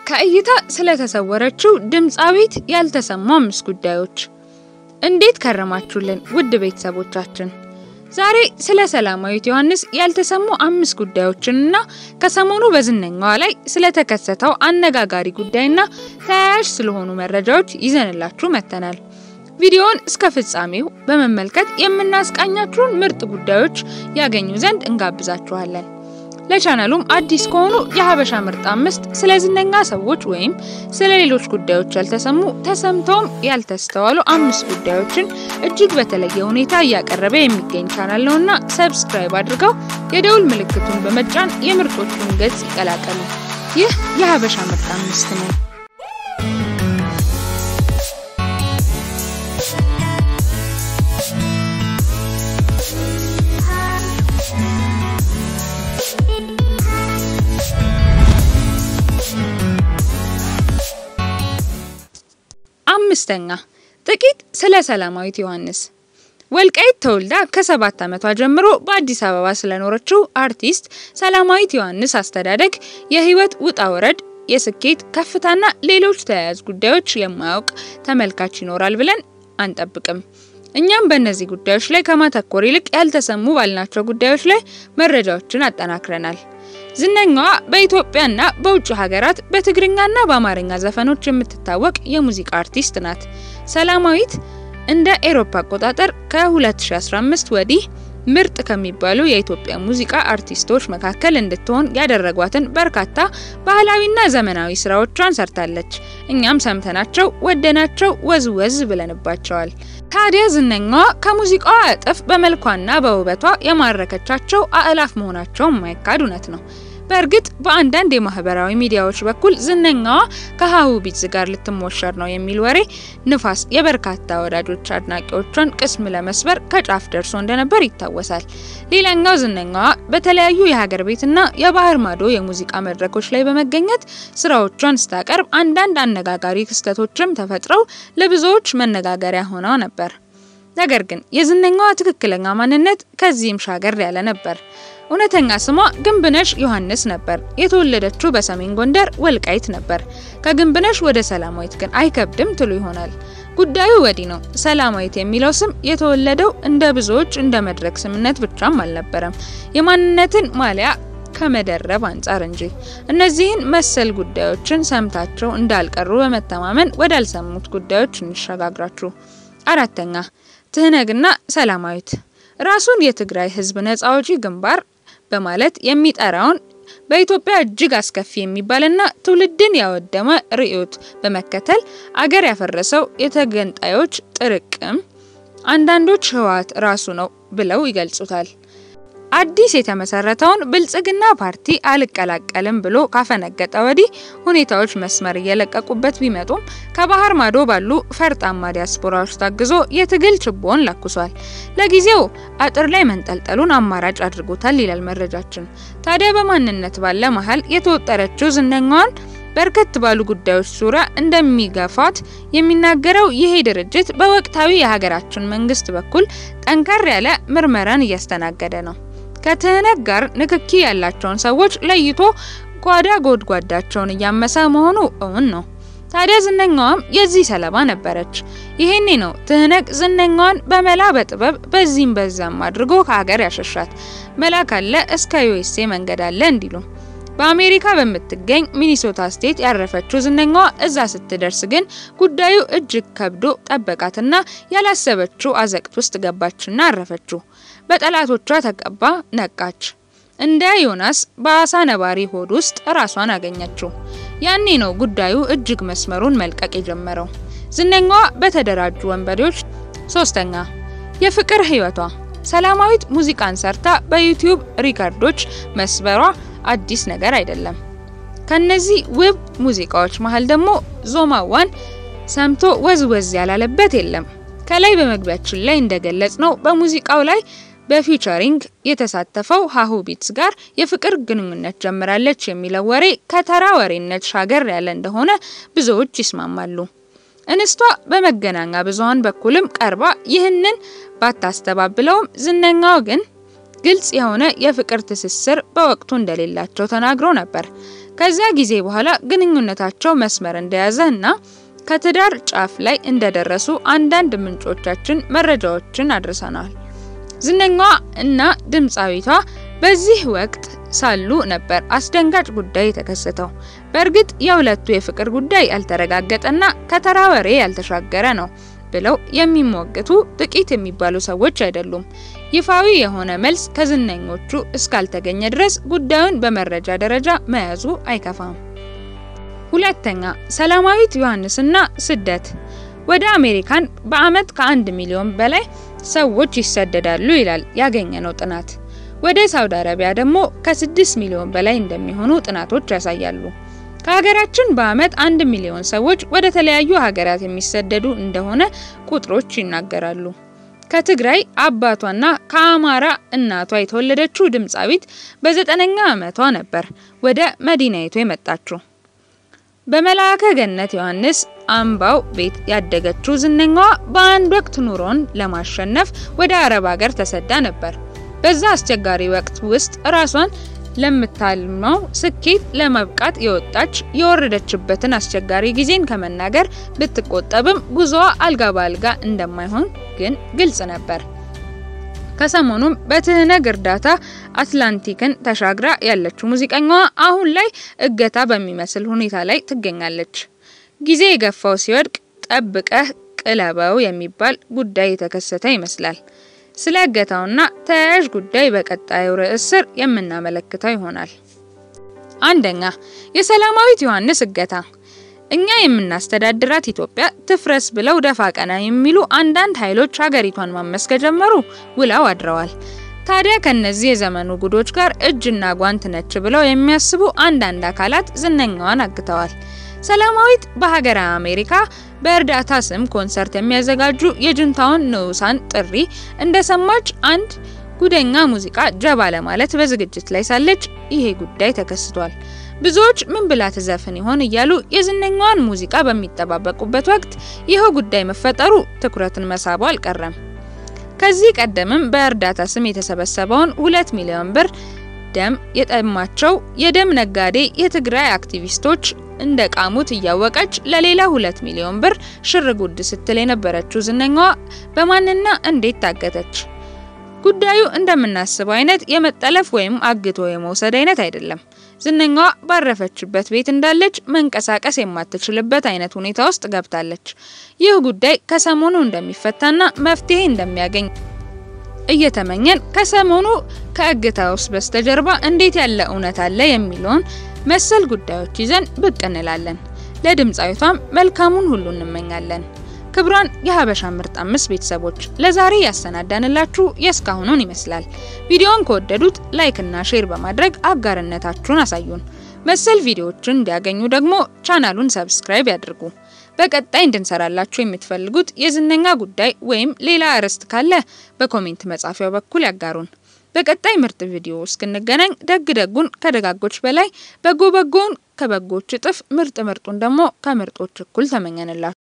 ከእይታ ስለተሰወረችው ድምፃዊት ያልተሰሙ አምስት ጉዳዮች። እንዴት ከረማችሁልን ውድ ቤተሰቦቻችን? ዛሬ ስለ ሰላማዊት ዮሐንስ ያልተሰሙ አምስት ጉዳዮችንና ከሰሞኑ በዝነኛዋ ላይ ስለተከሰተው አነጋጋሪ ጉዳይና ተያያዥ ስለሆኑ መረጃዎች ይዘንላችሁ መጥተናል። ቪዲዮውን እስከ ፍጻሜው በመመልከት የምናስቃኛችሁን ምርጥ ጉዳዮች ያገኙ ዘንድ እንጋብዛችኋለን። ለቻናሉም አዲስ ከሆኑ የሀበሻ ምርጥ አምስት ስለ ዝነኛ ሰዎች ወይም ስለ ሌሎች ጉዳዮች ያልተሰሙ ተሰምተውም ያልተስተዋሉ አምስት ጉዳዮችን እጅግ በተለየ ሁኔታ እያቀረበ የሚገኝ ቻናል ነውና ሰብስክራይብ አድርገው የደውል ምልክቱን በመጫን የምርጦቹን ገጽ ይቀላቀሉ። ይህ የሀበሻ ምርጥ አምስት ነው። አምስተኛ ጥቂት ስለ ሰላማዊት ዮሐንስ። ወልቃይት ተወልዳ ከሰባት ዓመቷ ጀምሮ በአዲስ አበባ ስለኖረችው አርቲስት ሰላማዊት ዮሐንስ አስተዳደግ፣ የህይወት ውጣ ወረድ፣ የስኬት ከፍታና ሌሎች ተያያዥ ጉዳዮች የማያውቅ ተመልካች ይኖራል ብለን አንጠብቅም። እኛም በእነዚህ ጉዳዮች ላይ ከማተኮር ይልቅ ያልተሰሙ ባልናቸው ጉዳዮች ላይ መረጃዎችን አጠናክረናል። ዝነኛዋ በኢትዮጵያና በውጭ ሀገራት በትግርኛና በአማርኛ ዘፈኖች የምትታወቅ የሙዚቃ አርቲስት ናት። ሰላማዊት እንደ ኤሮፓ አቆጣጠር ከ2015 ወዲህ ምርጥ ከሚባሉ የኢትዮጵያ ሙዚቃ አርቲስቶች መካከል እንድትሆን ያደረጓትን በርካታ ባህላዊና ዘመናዊ ስራዎቿን ሰርታለች። እኛም ሰምተናቸው ወደናቸው ወዝ ወዝ ብለንባቸዋል። ታዲያ ዝነኛዋ ከሙዚቃዋ እጥፍ በመልኳና በውበቷ የማረከቻቸው አእላፍ መሆናቸው የማይካድ እውነት ነው። በእርግጥ በአንዳንድ የማህበራዊ ሚዲያዎች በኩል ዝነኛዋ ከሀሁ ቢትዝ ጋር ልትሞሸር ነው የሚል ወሬ ንፋስ የበርካታ ወዳጆች አድናቂዎቿን ቅስም ለመስበር ከጫፍ ደርሶ እንደነበር ይታወሳል። ሌላኛው ዝነኛዋ በተለያዩ የሀገር ቤትና የባህር ማዶ የሙዚቃ መድረኮች ላይ በመገኘት ስራዎቿን ስታቀርብ አንዳንድ አነጋጋሪ ክስተቶችም ተፈጥረው ለብዙዎች መነጋገሪያ ሆነው ነበር። ነገር ግን የዝነኛዋ ትክክለኛ ማንነት ከዚህም ሻገር ያለ ነበር። እውነተኛ ስሟ ግንብነሽ ዮሐንስ ነበር። የተወለደችው በሰሜን ጎንደር ወልቃይት ነበር። ከግንብነሽ ወደ ሰላማዊት ግን አይከብድም ትሉ ይሆናል። ጉዳዩ ወዲህ ነው። ሰላማዊት የሚለው ስም የተወለደው እንደ ብዙዎች እንደ መድረክ ስምነት ብቻም አልነበረም፣ የማንነትን ማሊያ ከመደረብ አንጻር እንጂ። እነዚህን መሰል ጉዳዮችን ሰምታቸው እንዳልቀሩ በመተማመን ወዳልሰሙት ጉዳዮች እንሸጋግራችሁ። አራተኛ ትህነግና ሰላማዊት ራሱን የትግራይ ህዝብ ነጻ አውጪ ግንባር በማለት የሚጠራውን በኢትዮጵያ እጅግ አስከፊ የሚባልና ትውልድን ያወደመ ርዕዮት በመከተል አገር ያፈረሰው የተገንጣዮች ጥርቅም አንዳንዶች ህወሓት ራሱ ነው ብለው ይገልጹታል። አዲስ የተመሰረተውን ብልጽግና ፓርቲ አልቀላቀልም ብሎ ካፈነገጠ ወዲህ ሁኔታዎች መስመር እየለቀቁበት ቢመጡም ከባህር ማዶ ባሉ ፈርጣማ ዲያስፖራዎች ታግዞ የትግል ችቦን ለኩሷል። ለጊዜው አጥር ላይ መንጠልጠሉን አማራጭ አድርጎታል ይላል መረጃችን። ታዲያ በማንነት ባለ መሀል የተወጠረችው ዝነኛዋን በርከት ባሉ ጉዳዮች ዙሪያ እንደሚገፋት የሚናገረው ይሄ ድርጅት በወቅታዊ የሀገራችን መንግስት በኩል ጠንከር ያለ ምርመራን እያስተናገደ ነው። ከትህነግ ጋር ንክኪ ያላቸውን ሰዎች ለይቶ ጓዳ ጎድጓዳቸውን እያመሰ መሆኑ እውን ነው። ታዲያ ዝነኛዋም የዚህ ሰለባ ነበረች። ይሄኔ ነው ትህነግ ዝነኛዋን በመላ በጥበብ በዚህም በዛም አድርጎ ከሀገር ያሸሻት። መላ ካለ እስከ ዩኤስኤ መንገድ አለ እንዲሉ በአሜሪካ በምትገኝ ሚኒሶታ ስቴት ያረፈችው ዝነኛዋ እዛ ስትደርስ ግን ጉዳዩ እጅግ ከብዶ ጠበቃትና ያላሰበችው አዘቅት ውስጥ ገባችና አረፈችው። በጠላቶቿ ተቀባ ነቃች። እንደ ዮናስ በአሳ ነባሪ ሆድ ውስጥ ራሷን አገኘችው። ያኔ ነው ጉዳዩ እጅግ መስመሩን መልቀቅ የጀመረው። ዝነኛዋ በተደራጁ ወንበዴዎች። ሶስተኛ የፍቅር ህይወቷ ሰላማዊት ሙዚቃን ሰርታ በዩቲዩብ ሪከርዶች መስበሯ አዲስ ነገር አይደለም። ከነዚህ ውብ ሙዚቃዎች መሀል ደግሞ ዞማዋን ሰምቶ ወዝ ወዝ ያላለበት የለም። ከላይ በመግቢያችን ላይ እንደገለጽ ነው በሙዚቃው ላይ በፊቸሪንግ የተሳተፈው ሀሁ ቢትስ ጋር የፍቅር ግንኙነት ጀምራለች የሚለው ወሬ ከተራ ወሬነት ሻገር ያለ እንደሆነ ብዙዎች ይስማማሉ። እንስቷ በመገናኛ ብዙኃን በኩልም ቀርባ ይህንን ባታስተባብለውም ዝነኛው ግን ግልጽ የሆነ የፍቅር ትስስር በወቅቱ እንደሌላቸው ተናግሮ ነበር። ከዚያ ጊዜ በኋላ ግንኙነታቸው መስመር እንደያዘ እና ከትዳር ጫፍ ላይ እንደደረሱ አንዳንድ ምንጮቻችን መረጃዎችን አድርሰናል። ዝነኛዋ እና ድምፃዊቷ በዚህ ወቅት ሳሉ ነበር አስደንጋጭ ጉዳይ የተከሰተው። በእርግጥ የሁለቱ የፍቅር ጉዳይ ያልተረጋገጠና ከተራ ወሬ ያልተሻገረ ነው ብለው የሚሞግቱ ጥቂት የሚባሉ ሰዎች አይደሉም። ይፋዊ የሆነ መልስ ከዝነኞቹ እስካልተገኘ ድረስ ጉዳዩን በመረጃ ደረጃ መያዙ አይከፋም። ሁለተኛ፣ ሰላማዊት ዮሐንስና ስደት። ወደ አሜሪካን በአመት ከአንድ ሚሊዮን በላይ ሰዎች ይሰደዳሉ ይላል ያገኘነው ጥናት። ወደ ሳውዲ አረቢያ ደግሞ ከ6 ሚሊዮን በላይ እንደሚሆኑ ጥናቶች ያሳያሉ። ከሀገራችን በአመት አንድ ሚሊዮን ሰዎች ወደ ተለያዩ ሀገራት የሚሰደዱ እንደሆነ ቁጥሮች ይናገራሉ። ከትግራይ አባቷና ከአማራ እናቷ የተወለደችው ድምፃዊት በዘጠነኛ ዓመቷ ነበር ወደ መዲናይቱ የመጣችው። በመልአከ ገነት ዮሐንስ አምባው ቤት ያደገችው ዝነኛዋ በአንድ ወቅት ኑሮን ለማሸነፍ ወደ አረብ ሀገር ተሰዳ ነበር። በዛ አስቸጋሪ ወቅት ውስጥ ራሷን ለምታልመው ስኬት ለመብቃት የወጣች የወረደችበትን አስቸጋሪ ጊዜን ከመናገር ብትቆጠብም ጉዞዋ አልጋ በአልጋ እንደማይሆን ግን ግልጽ ነበር። ከሰሞኑም በትህነግ እርዳታ አትላንቲክን ተሻግራ ያለችው ሙዚቀኛዋ አሁን ላይ እገታ በሚመስል ሁኔታ ላይ ትገኛለች። ጊዜ የገፋው ሲወድቅ ጠብቀህ ቅለበው የሚባል ጉዳይ የተከሰተ ይመስላል። ስለ እገታውና ተያያዥ ጉዳይ በቀጣዩ ርዕስ ስር የምናመለክተው ይሆናል። አንደኛ፣ የሰላማዊት ዮሐንስ እገታ። እኛ የምናስተዳድራት ኢትዮጵያ ትፍረስ ብለው ደፋ ቀና የሚሉ አንዳንድ ኃይሎች ሀገሪቷን ማመስ ከጀመሩ ውለው አድረዋል። ታዲያ ከነዚህ የዘመኑ ጉዶች ጋር እጅና ጓንት ነች ብለው የሚያስቡ አንዳንድ አካላት ዝነኛዋን አግተዋል። ሰላማዊት በሀገረ አሜሪካ በእርዳታ ስም ኮንሰርት የሚያዘጋጁ የጁንታውን ንዑሳን ጥሪ እንደሰማች አንድ ጉደኛ ሙዚቃ ጀባ ለማለት በዝግጅት ላይ ሳለች ይሄ ጉዳይ ተከስቷል። ብዙዎች ምን ብላ ትዘፍን ይሆን እያሉ የዝነኛዋን ሙዚቃ በሚጠባበቁበት ወቅት ይኸው ጉዳይ መፈጠሩ ትኩረትን መሳቡ አልቀረም። ከዚህ ቀደምም በእርዳታ ስም የተሰበሰበውን ሁለት ሚሊዮን ብር ደም የጠማቸው የደም ነጋዴ የትግራይ አክቲቪስቶች እንደ ቃሙት እያወቀች ለሌላ ሁለት ሚሊዮን ብር ሽር ጉድ ስትል የነበረችው ዝነኛዋ በማንና እንዴት ታገተች? ጉዳዩ እንደምናስበው አይነት የመጠለፍ ወይም አግቶ የመውሰድ አይነት አይደለም። ዝነኛዋ ባረፈችበት ቤት እንዳለች መንቀሳቀስ የማትችልበት አይነት ሁኔታ ውስጥ ገብታለች። ይህ ጉዳይ ከሰሞኑ እንደሚፈታና መፍትሄ እንደሚያገኝ እየተመኘን ከሰሞኑ ከእገታ ውስጥ በስተጀርባ እንዴት ያለ እውነት አለ የሚለውን መሰል ጉዳዮች ይዘን ብቅ እንላለን። ለድምፃዊቷም መልካሙን ሁሉ እንመኛለን። ክብሯን የሀበሻ ምርጥ አምስት ቤተሰቦች ለዛሬ ያሰናዳንላችሁ የእስካሁኑን ይመስላል። ቪዲዮውን ከወደዱት ላይክ እና ሼር በማድረግ አጋርነታችሁን አሳዩን። መሰል ቪዲዮዎችን እንዲያገኙ ደግሞ ቻናሉን ሰብስክራይብ ያድርጉ። በቀጣይ እንድንሰራላችሁ የምትፈልጉት የዝነኛ ጉዳይ ወይም ሌላ አርዕስት ካለ በኮሜንት መጻፊያው በኩል ያጋሩን። በቀጣይ ምርጥ ቪዲዮ እስክንገናኝ ደግ ደጉን ከደጋጎች በላይ በጎ በጎውን ከበጎች እጥፍ ምርጥ ምርጡን ደግሞ ከምርጦች እኩል ተመኘንላችሁ።